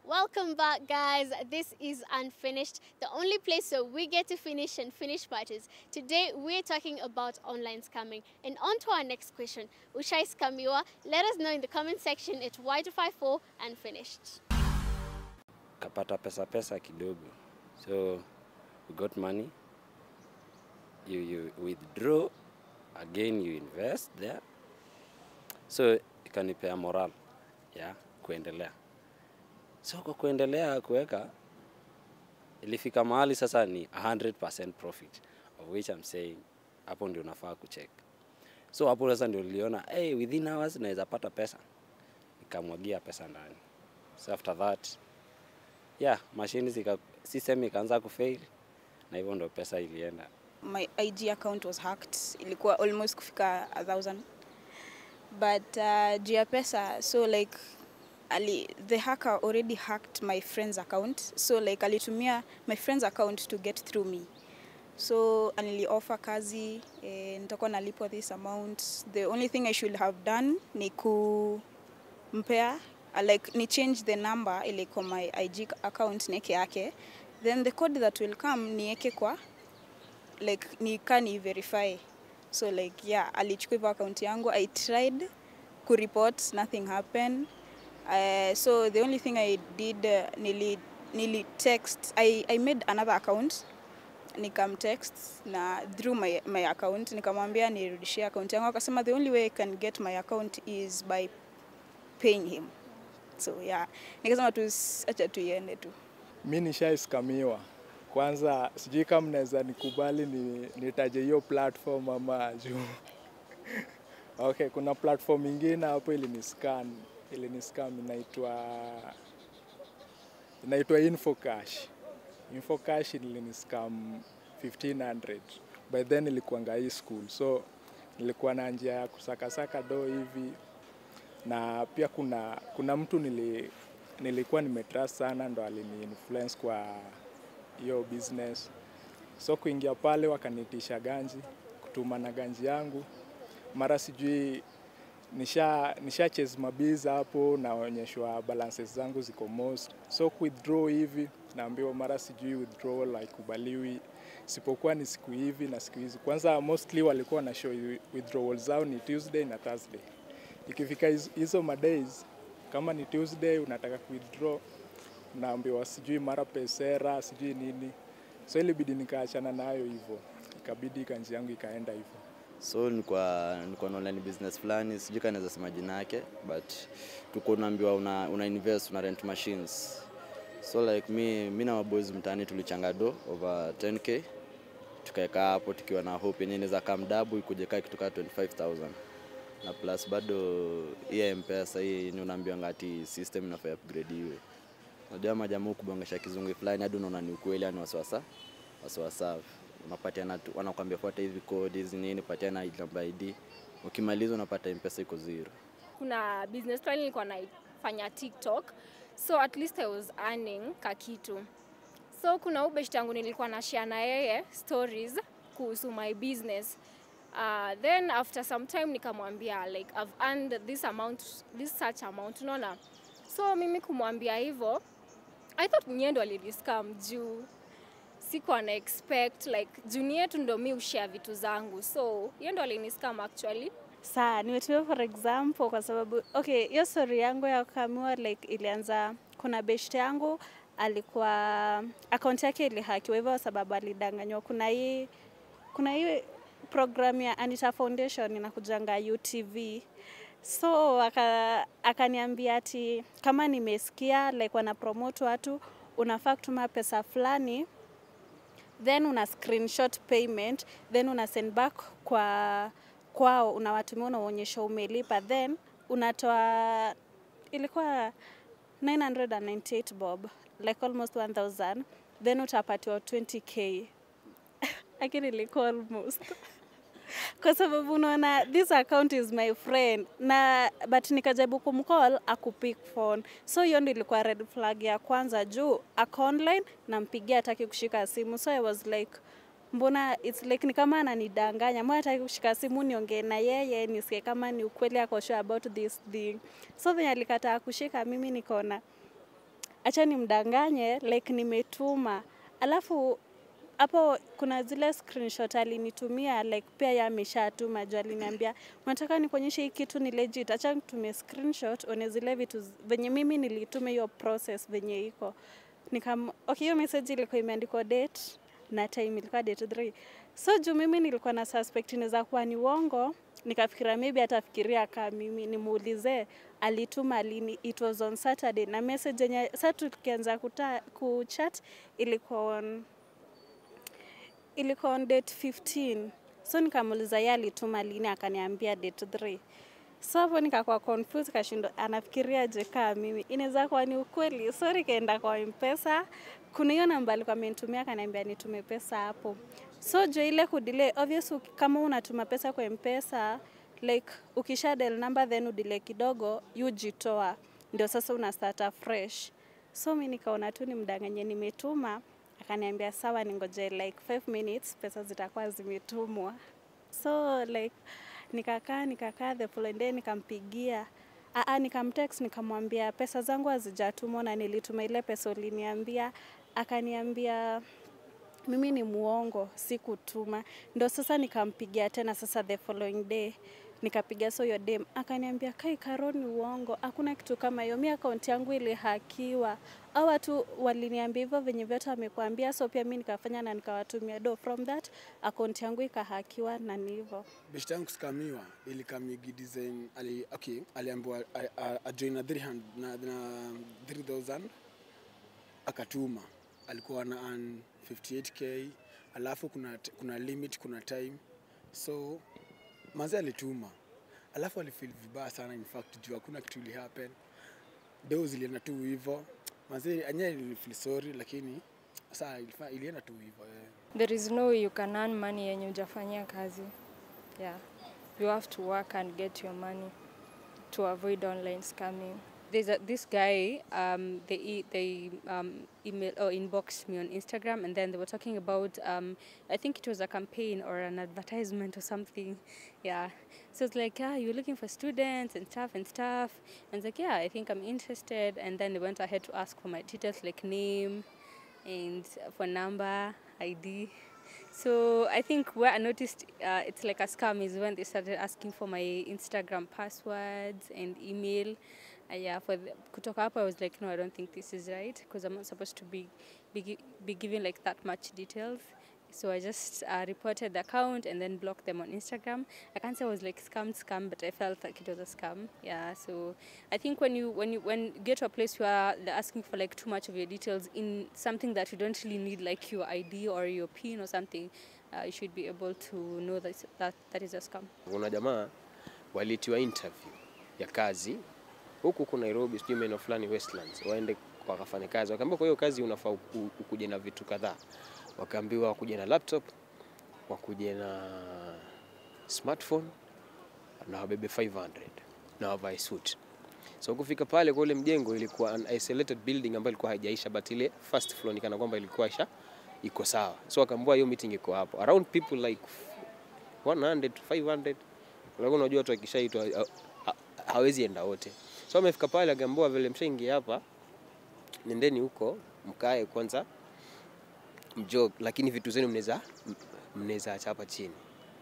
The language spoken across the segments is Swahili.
Welcome back, guys. This is Unfinished, the only place where we get to finish and finish parties. Today, we're talking about online scamming. And on to our next question. Ushai Scamiwa, let us know in the comment section at Y254 Unfinished. kapata pesa pesa kidogo so you got money you, you withdraw again you invest there so ikanipea moral ya kuendelea so kwa kuendelea kuweka ilifika mahali sasa ni 100% profit of which I'm saying hapo ndio unafaa kucheck so hapo sasa ndio niliona hey, within hours naweza pata pesa nikamwagia pesa ndani so after that yeah mashini zika system ikaanza kufail na hivyo ndo pesa ilienda my IG account was hacked. Ilikuwa almost kufika a thousand. But uh, juu ya pesa, so like ali, the hacker already hacked my friend's account. So like alitumia my friend's account to get through me. So anili offer kazi eh, nitakuwa nalipwa this amount. The only thing I should have done ni kumpea uh, like ni change the number ile kwa my IG account nieke yake. Then the code that will come nieke kwa like nika ni verify so like yeah alichukua hivyo account yangu i tried kureport nothing happened uh, so the only thing i did uh, nili, nili text I, i made another account nikamtext na through my, my account nikamwambia nirudishie account yangu akasema the only way i can get my account is by paying him so yeah nikasema tu s- acha tuiende tu mi nishaiskamiwa kwanza sijui kama mnaweza nikubali ni, nitaje hiyo platform ama juu okay kuna platform ingine hapo iliniscan iliniscam inaitwa inaitwa infocash infocash iliniscam 1500 by then ilikuanga high school so nilikuwa na njia ya kusakasaka do hivi na pia kuna kuna mtu nili, nilikuwa nimetrust sana ndo alini influence kwa hiyo business so kuingia pale wakanitisha ganji kutuma na ganji yangu mara sijui nisha, nisha chase mabiza hapo naonyeshwa balances zangu ziko most so withdraw hivi naambiwa mara sijui withdrawal haikubaliwi isipokuwa ni siku hivi na siku hizi kwanza mostly walikuwa na show withdrawal zao ni tuesday na thursday ikifika hizo- hizo madays kama ni tuesday unataka withdraw naambiwa sijui mara pesera sijui nini so ilibidi nikaachana nayo hivyo ikabidi kanji yangu ikaenda hivyo so nilikuwa nilikuwa na online business fulani sijui kama naweza sema jina yake but tuko unaambiwa una, una invest una rent machines so like mi, mi na maboys mtaani tulichanga do over 10k tukaeka hapo tukiwa na hope yenye inaweza kam dabu ikuje kaa kitoka 25000 na plus bado hii ya mpesa hii yenye unaambiwa ngati system inafaa upgrade iwe unajua majamaa kubongesha kizungu fulani hadi unaona ni ukweli yani wasiwasa wasiwasa unapatiana tu wanakwambia fuata hivi code hizi nini patiana namba ID ukimaliza unapata mpesa iko zero kuna business plan nilikuwa naifanya tiktok so at least i was earning kakitu so kuna ubeshti yangu nilikuwa na share na yeye stories kuhusu my business uh, then after some time nikamwambia like i've earned this amount this such amount unaona so mimi kumwambia hivyo i thought nyie ndo alidiscam juu sikuwa na expect like juni yetu ndo mi ushare vitu zangu so ye ndo aliniscam actually saa nimetumia for example kwa sababu okay hiyo story yangu ya kukamiwa like ilianza kuna beshte yangu alikuwa akaunti yake ilihakiwa hivyo kwa sababu alidanganywa kuna hii kuna hii program ya Anita Foundation inakujanga UTV so aka- akaniambia ati kama nimesikia like wana promote watu unafaa kutuma pesa fulani then una screenshot payment then una send back kwa kwao unawatumia unaonyesha umelipa then unatoa ilikuwa 998 bob like almost 1000 then utapatiwa 20k lakini ilikuwa almost kwa sababu unaona this account is my friend na but nikajaribu kumcall akupick phone so hiyo ndio ilikuwa red flag ya kwanza juu ako online nampigia hataki kushika simu so i was like mbona it's like ni kama ananidanganya mbona hataki kushika simu niongee na yeye nisikie kama ni ukweli ako sure about this thing so venye alikataa kushika mimi nikaona acha nimdanganye like nimetuma alafu hapo kuna zile screenshot alinitumia like pia yeye ameshatuma juu aliniambia unataka nikuonyeshe hii kitu ni legit acha nitumie screenshot one zile vitu z- venye mimi nilitume hiyo process venye iko nikam okay hiyo message ilikuwa imeandikwa date na time ilikuwa date 3 so juu mimi nilikuwa na suspect inaweza kuwa ni uongo nikafikiria maybe atafikiria kama mimi nimuulize alituma lini it was on saturday na message yenye sa tukianza kuta- kuchat ilikuwa on ilikuwa on date 15 so nikamuuliza yeye alituma lini akaniambia date 3 so hapo nikakuwa confused kashindo anafikiria je kaa mimi inaweza kuwa ni ukweli so nikaenda kwa mpesa kuna hiyo namba alikuwa amenitumia akaniambia nitume pesa hapo so jo ile kudile obvious uki- kama unatuma pesa kwa mpesa like ukisha del number then udile kidogo yujitoa ndio sasa una start fresh so mi nikaona tu nimdanganye nimetuma akaniambia sawa ningoje like 5 minutes pesa zitakuwa zimetumwa so like nikakaa nikakaa the following day nikampigia Aa, nikamtext nikamwambia pesa zangu hazijatumwa na nilituma ile pesa uliniambia akaniambia mimi ni muongo sikutuma ndo sasa nikampigia tena sasa the following day nikapiga so hiyo dem akaniambia kai karo ni uongo hakuna kitu kama hiyo mi akaunti yangu ilihakiwa au watu waliniambia hivyo venye vyote wamekuambia so pia mi nikafanya na nikawatumia do from that akaunti yangu ikahakiwa na ni hivyo beshta yangu kuskamiwa ilikamigi design ali, okay, aliambiwa a- a- ajoin na 300 na, na 3000 akatuma alikuwa na earn 58k alafu kuna, t- kuna limit kuna time so mazi alituma alafu alifeel vibaya sana in fact juu hakuna kitu ili happen deo zilienda tu hivo mazi anye ilifeel sorry lakini saa ilifa- ilienda tu hivo yeah. There is no way you can earn money yenye hujafanyia kazi. Yeah. You have to work and get your money to avoid online scamming. There's a, this guy. Um, they e- they um, email or inboxed me on Instagram, and then they were talking about. Um, I think it was a campaign or an advertisement or something. Yeah. So it's like, yeah, you're looking for students and stuff and stuff. And it's like, yeah, I think I'm interested. And then they went ahead to ask for my details, like name, and phone number, ID. So I think where I noticed uh, it's like a scam is when they started asking for my Instagram passwords and email. Uh, yeah, for the, kutoka hapo I was like, no, I don't think this is right because I'm not supposed to be be, gi- be given like that much details. So I just uh, reported the account and then blocked them on Instagram. I can't say I was like scam scam, but I felt like it was a scam. Yeah. So I think when you when you when you get to a place where they're asking for like too much of your details in something that you don't really need, like your ID or your PIN or something, uh, you should be able to know that that, that is a scam. Kuna jamaa walitiwa interview ya kazi huku huku Nairobi, sijui maeneo fulani Westlands, waende wakafanya kazi. Wakaambiwa kwa hiyo kazi unafaa uku- ukuje na vitu kadhaa, wakaambiwa wakuje na laptop, wakuje na smartphone na wabebe 500 na wavae suit. So kufika pale kwa ule mjengo ilikuwa an isolated building ambayo ilikuwa haijaisha, but ile first floor ni kana kwamba ilikuwa isha iko sawa. So wakaambiwa hiyo meeting iko hapo around people like 100 500 Unajua unajua watu wakishaitwa ha- ha- hawezi enda wote. So amefika pale akaambiwa vile mshaingia hapa nendeni huko mkae kwanza mjog, lakini vitu zenu mnaweza mnaweza acha hapa chini.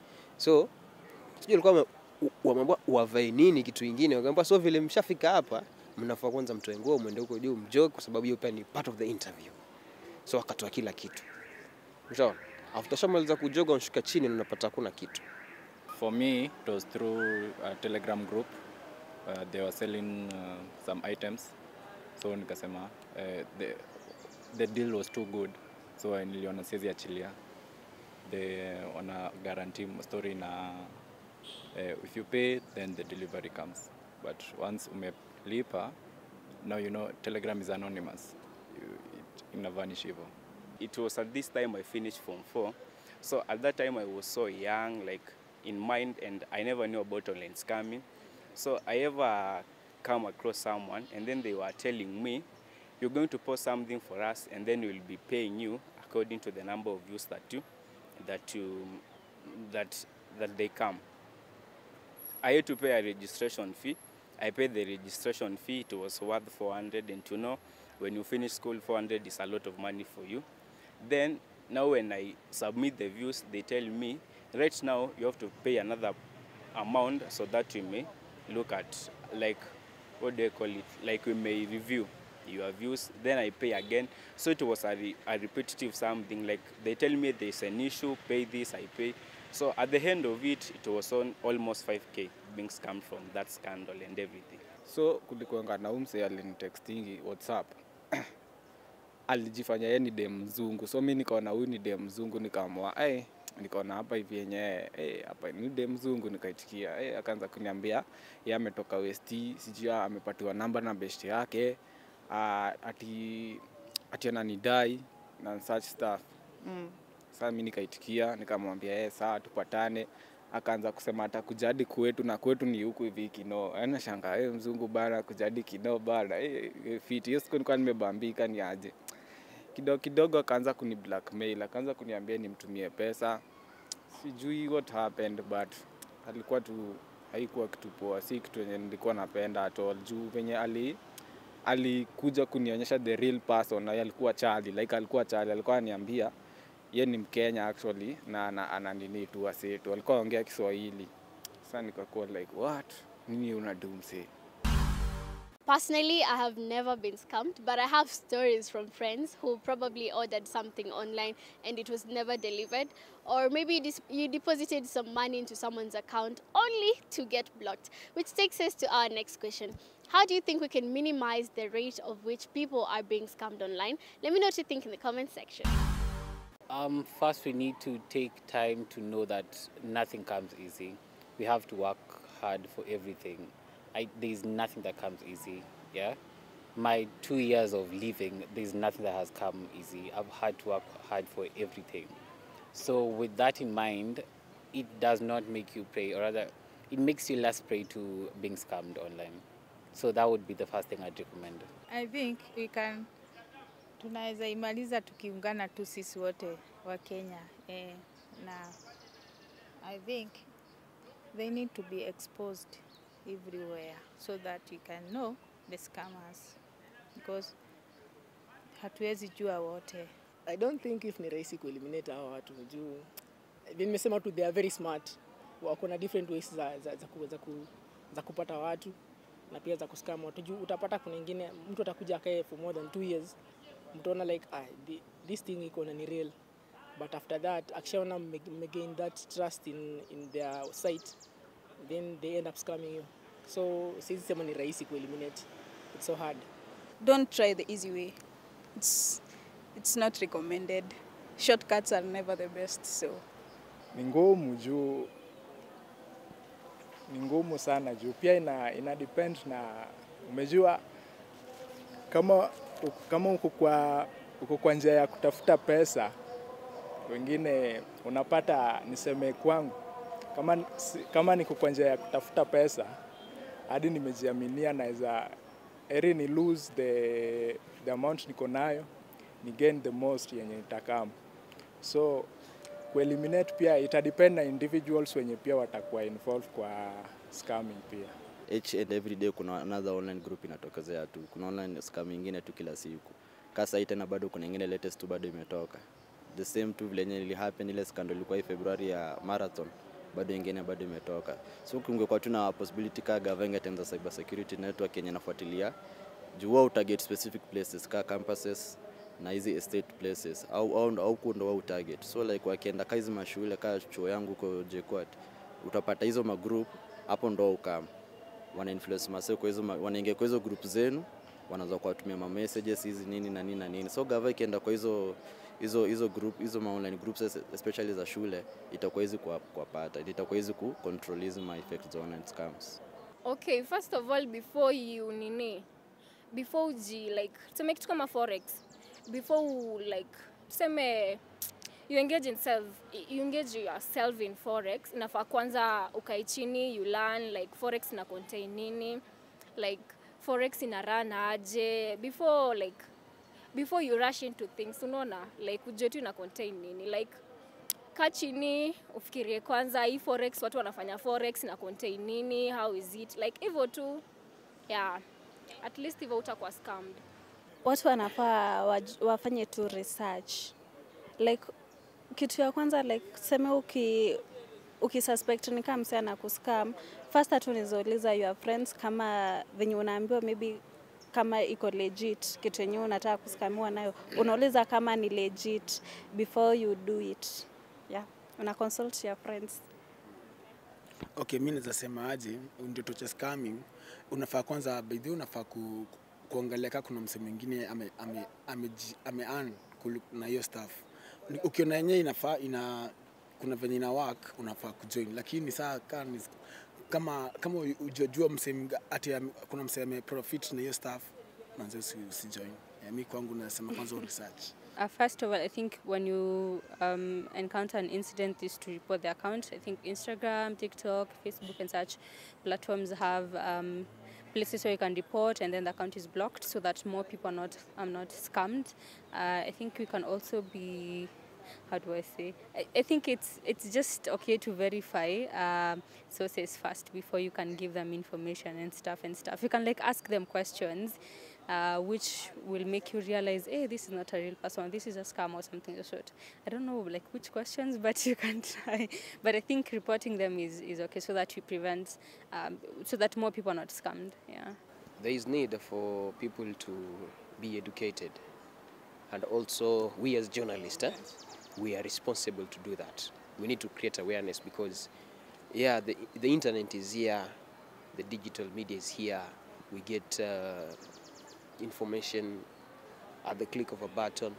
So sijui alikuwa ame- u- wameambiwa wavae nini kitu kingine, wakaambiwa so vile mshafika hapa mnafaa kwanza mtoe nguo mwende huko juu mjog, kwa sababu hiyo pia ni part of the interview. So wakatoa kila kitu. Ushaona? After shamaliza kujoga unashuka chini na unapata hakuna kitu. For me, it was through a Telegram group. Uh, they were selling uh, some items. So nikasema uh, the, the deal was too good. So niliona siwezi achilia. They wana guarantee story na uh, if you pay then the delivery comes. But once umelipa, now you know Telegram is anonymous. You, it inavanish hivyo. it was at this time I finished Form 4. So at that time I was so young, like in mind, and I never knew about online scamming. So I ever come across someone, and then they were telling me, "You're going to post something for us, and then we'll be paying you according to the number of views that you that you that that they come." I had to pay a registration fee, I paid the registration fee. It was worth 400, and you know, when you finish school, 400 is a lot of money for you. Then now when I submit the views, they tell me right now you have to pay another amount so that we may look at like what do you call it? Like we may review your views. Then I pay again. So it was a, re- a repetitive something. Like they tell me there's an issue, pay this, I pay. So at the end of it, it was on almost 5k being scammed from that scandal and everything. so kulikuanga na umse alinitextingi whatsapp alijifanya yeye ni dem mzungu so mi nikaona huyu ni dem mzungu nikaamua hey, nikaona hapa hivi yenyewe hey, hapa ni dem mzungu nikaitikia hey, akaanza kuniambia ye ametoka west sijui amepatiwa namba na best yake uh, ati ati ananidai na such stuff mm. Sasa mi nikaitikia nikamwambia yeye sawa tupatane akaanza kusema atakuja hadi kwetu na kwetu ni huku hivi Kinoo. Yaani shangaa hey, mzungu bana kuja hadi Kinoo bana hey, fit. Hiyo siku nilikuwa nimebambika ni aje. Kidogo kidogo akaanza kuni blackmail, akaanza kuniambia nimtumie pesa. Sijui what happened but alikuwa tu haikuwa kitu poa, si kitu yenye nilikuwa napenda at all juu venye ali alikuja kunionyesha the real person na yeye alikuwa chali like alikuwa chali alikuwa ananiambia ye ni mkenya actually na ana, ana nini tu asetu alikuwa anaongea kiswahili sasa nikakuwa like what nini unadu msee Personally, I have never been scammed, but I have stories from friends who probably ordered something online and it was never delivered. Or maybe you dis- you deposited some money into someone's account only to get blocked. Which takes us to our next question. How do you think we can minimize the rate of which people are being scammed online? Let me know what you think in the comment section. Um, first, we need to take time to know that nothing comes easy. We have to work hard for everything. I, there's nothing that comes easy. Yeah, my two years of living, there's nothing that has come easy. I've had to work hard for everything. So, with that in mind, it does not make you pray, or rather, it makes you less prey to being scammed online. So that would be the first thing I'd recommend. I think we can tunaweza imaliza tukiungana tu sisi wote wa Kenya eh, na I think they need to be exposed everywhere so that we can know the scammers because hatuwezi jua wote. I don't think if ni rahisi kueliminate hawa watu juu vile nimesema tu they are very smart, wako na different ways za, za, za, ku, za, ku, za kupata watu na pia za kuskama watu juu utapata kuna ingine mtu atakuja akae for more than two years mtaona like ah, the, this thing iko na ni real but after that akishaona mme- mmegain that trust in, in their site then they end up scamming you so siwezi sema ni rahisi kueliminate it's so hard Don't try the easy way. It's it's not recommended. Shortcuts are never the best. So ni ngumu juu ni ngumu sana juu pia ina, ina depend na umejua kama kama uko kwa uko kwa njia ya kutafuta pesa wengine unapata niseme kwangu kama, si- kama niko kwa njia ya kutafuta pesa hadi nimejiaminia naweza eri ni lose the, the amount niko nayo ni gain the most yenye nitakam so kueliminate pia itadepend na individuals wenye pia watakuwa involved kwa scamming pia each and every day kuna another online group inatokezea tu kuna online scam ingine tu kila siku kasa hii tena bado kuna ingine latest tu bado imetoka the same tu vile yenye ili happen ile scandal ilikuwa hii Februari ya marathon bado ingine bado imetoka so kungekuwa tu na possibility ka gava tenza cyber security network yenye nafuatilia juu wao utarget specific places ka campuses na hizi estate places au au, au kundo wao target so like wakienda ka hizi mashule ka chuo yangu huko JKUAT utapata hizo magroup hapo ndo ukam wana influence mase kwa hizo ma- wanaingia kwa hizo group zenu wanaanza kuwatumia ma messages hizi nini na nini na nini so gava ikienda kwa hizo hizo hizo group hizo ma online groups es- especially za shule itakuwa hizi kwa kuwapata itakuwa hizi ku control hizi ma effects za online scams Okay, first of all before you nini before uji like tuseme kitu kama forex before u, like tuseme you engage in self you engage yourself in forex inafaa kwanza ukae chini you learn like forex ina contain nini like forex ina run aje before like before you rush into things unaona like ujue tu ina contain nini like kaa chini ufikirie kwanza hii forex watu wanafanya forex na contain nini how is it like hivyo tu yeah at least hivyo utakuwa scammed watu wanafaa waj- wafanye tu research like kitu ya kwanza like seme uki ukisuspect ni kama msee anakuscam first tu nizauliza your friends kama venye unaambiwa maybe kama iko legit kitu yenyewe unataka kuskamiwa nayo unauliza kama ni legit before you do it yeah una consult your friends Okay, mi naweza sema aje, ndio tocha scamming, unafaa kwanza by the way, unafaa ku, kuangalia kama kuna msee mwingine ame, ame, ame, ame earn kuli- na hiyo stuff. Ni- Ukiona yenyewe inafaa ina kuna venye ina work unafaa kujoin, lakini saa kama ni- kama kama ujajua msee mga- ati ame- kuna msee ame profit na hiyo stuff, manze usi, usijoin. Yeah, mi kwangu nasema kwanza research. Uh, first of all, I think when you um, encounter an incident, is to report the account. I think Instagram, TikTok, Facebook, and such platforms have um, places where you can report, and then the account is blocked, so that more people are not are not scammed. Uh, I think we can also be how do I say? I, I think it's it's just okay to verify um, sources first before you can give them information and stuff and stuff. You can like ask them questions, uh, which will make you realize, hey, this is not a real person. This is a scam or something of the sort. I don't know like which questions, but you can try. But I think reporting them is, is okay so that you prevent, um, so that more people are not scammed. Yeah. there is need for people to be educated and also we as journalists eh, we are responsible to do that we need to create awareness because yeah the, the internet is here the digital media is here we get uh, information at the click of a button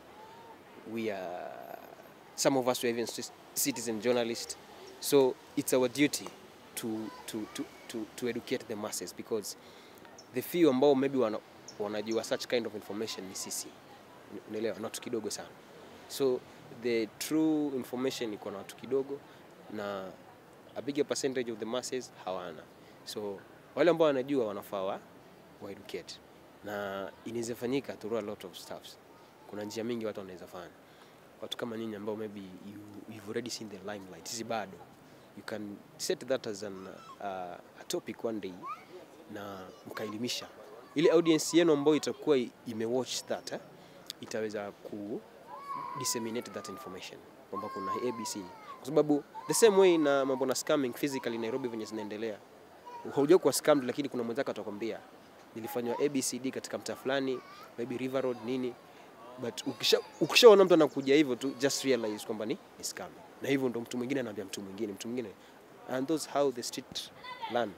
we are some of us were even ci- citizen journalists so it's our duty to, to, to, to, to educate the masses because the few ambao maybe wana, wanajua such kind of information ni sisi unaelewa na watu kidogo sana so the true information iko na watu kidogo na a bigger percentage of the masses hawana so wale ambao wanajua wanafaa wa wa educate na inaweza fanyika through a lot of stuffs kuna njia mingi watu wanaweza fanya watu kama nyinyi ambao maybe you, you've already seen the limelight sisi bado you can set that as an, uh, a topic one day na mkaelimisha ile audience yenu ambayo itakuwa i- imewatch that eh, itaweza ku disseminate that information kwamba kuna abc kwa sababu the same way na mambo na scamming physically nairobi venye zinaendelea hauja kuwa scammed lakini kuna mwenzako atakwambia nilifanywa abcd katika mtaa fulani maybe river road nini but ukisha ukishaona mtu anakuja hivyo tu just realize kwamba ni, ni scam na hivyo ndo mtu mwingine anaambia mtu mwingine mtu mwingine and those how the street learn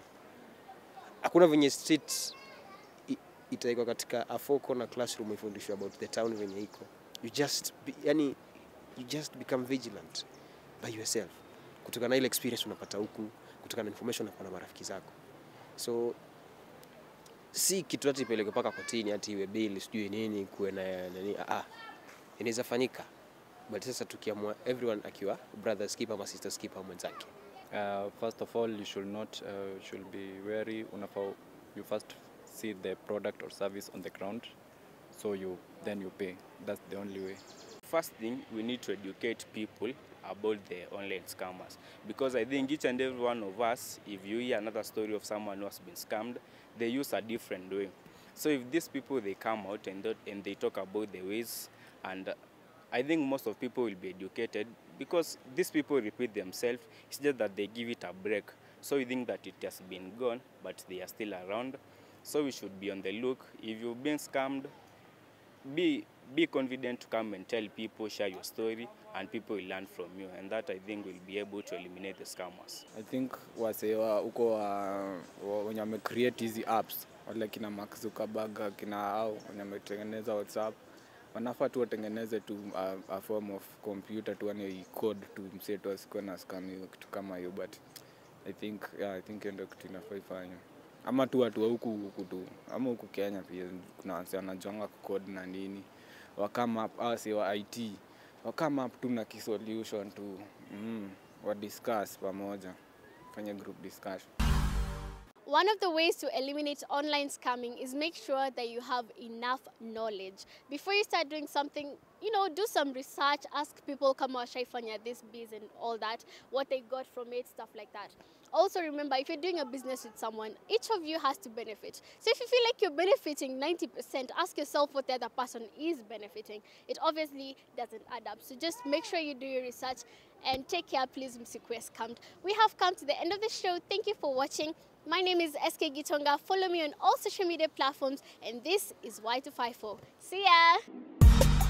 hakuna venye street i- itaikwa katika a four corner classroom ifundishwe about the town venye iko you just be, yani you just become vigilant by yourself kutokana na ile experience unapata huku kutokana na information unapata na marafiki zako so si kitu hati ipeleke mpaka kotini hati iwe bili sijui nini kuwe na nani ah, ah. inaweza fanyika but sasa tukiamua everyone akiwa brothers keeper ama sisters keeper mwenzake Uh, first of all, you should not uh, should be wary. Unafaa you first see the product or service on the ground, so you then you pay. That's the only way. First thing, we need to educate people about the online scammers because I think each and every one of us, if you hear another story of someone who has been scammed, they use a different way. So if these people they come out and th- and they talk about the ways, and uh, I think most of people will be educated because these people repeat themselves. It's just that they give it a break. So we think that it has been gone, but they are still around. So we should be on the look. If you've been scammed, be be confident to come and tell people, share your story, and people will learn from you. And that I think will be able to eliminate the scammers. I think wasee wa huko wa- wa- wenye wame create hizi apps wale kina Mark Zuckerberg kina au wenye wametengeneza WhatsApp wanafaa tu watengeneze tu a, a form of computer tu yani code tu msetu asikuwe na scam hiyo kitu kama hiyo but I think yeah, I think hiyo ndio kitu inafaa ifanywe ama tu watu wa huku huku tu ama huku Kenya pia kuna wase wanajuanga code na nini wakama up asi wa IT wakama up tu na kisolution tu mm, wa discuss pamoja fanya group discussion one of the ways to eliminate online scamming is make sure that you have enough knowledge. Before you start doing something, you know, do some research, ask people kama washaifanya this biz and all that, what they got from it, stuff like that. Also remember, if you're doing a business with someone, each of you has to benefit. So if you feel like you're benefiting 90%, ask yourself what the other person is benefiting. It obviously doesn't add up. So just make sure you do your research and take care, please, Msikwe scammed. We have come to the end of the show. Thank you for watching. My name is SK Gitonga. Follow me on all social media platforms, and this is Y254. See ya!